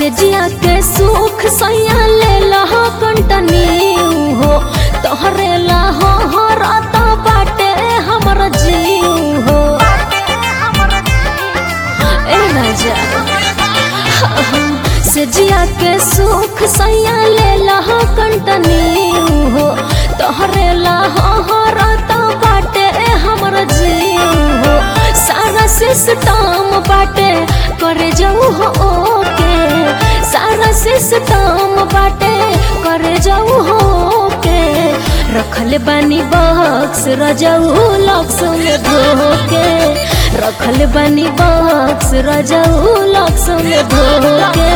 से जिया के सुख सैया ले लहा कंटनी हो तोहरे लहा हो राता बाटे हमर जीव हो ए राजा से जिया के सुख सैया ले लहा कंटनी हो तोहरे लहा हो राता बाटे हमर जीव हो सारा सिस्टम बाटे करे जाऊ हो ओके सारा सिस्टम बाटे करे जाऊ हो ओके रखल बानी बक्स रजाऊ लक्स में धोके रखल बानी बक्स रजाऊ लक्स में धोके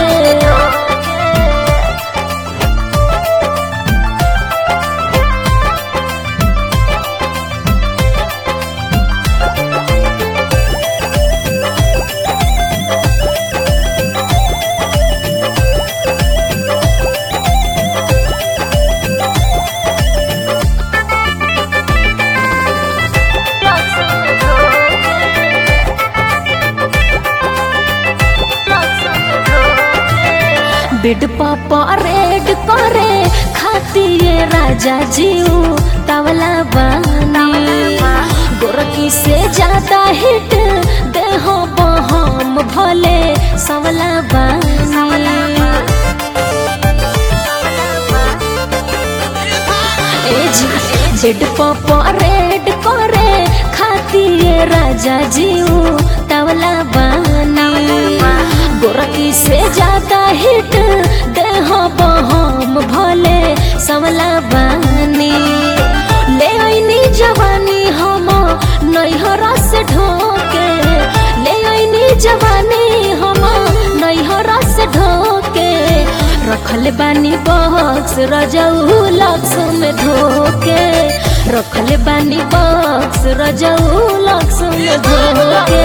बेड पापा रेड करे खातिए राजा जीव तवला बानी गोरकी से ज्यादा हिट देहो बहम भले सवला बानी ए जी बेड पापा रेड करे खातिए राजा जीव तवला बानी गोरकी से ज्यादा हिट देह बहम भले सवला बानी ले आईनी जवानी हम नैहरा से ढोके ले आईनी जवानी हम नैहरा से ढोके रखल बानी बक्स रजाऊ लक्स में धोके रखल बानी बक्स रजाऊ लक्स में धोके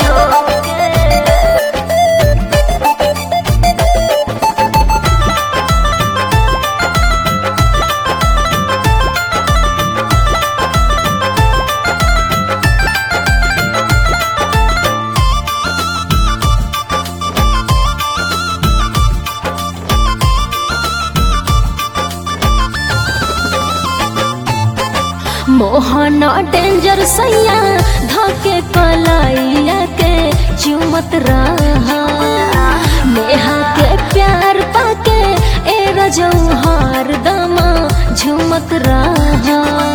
मोहन डेंजर सैया धके कलाइया के चुमत रहा नेहा के प्यार पाके ए रजऊ हार दमा झुमत रहा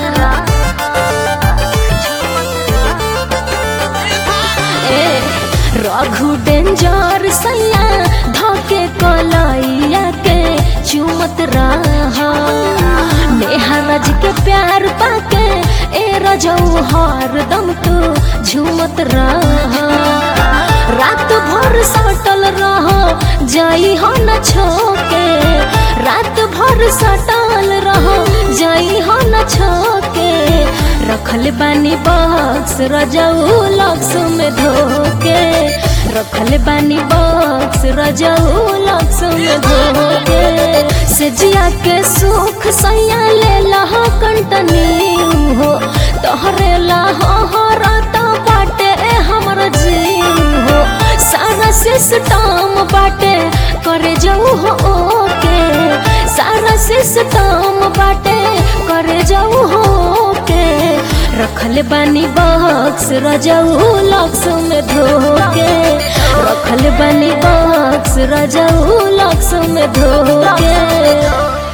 ए रघु डेंजर सैया धके कलाइया के चुमत रहा नेहा रज के प्यार पाके ए रजऊ हर दम तू झूमत रहा रात भर सटल रहो जाई हो न छोके रात भर सटल रहो जाई हो न छोके रखल बानी बक्स रजऊ लक्स में धोके रखल बानी बक्स रजऊ लक्स में धोके से जिया के सुख सैया ले लहा कंटनी हो तोहरे लहा हो राता बाटे हमर जीव हो सारा सिस्टम बाटे करे जाऊ हो ओके सारा सिस्टम बाटे करे जाऊ हो ओके रखल बानी बक्स रजाऊ लक्स में धोके रखल बानी बक्स रजाऊ लक्स में धोके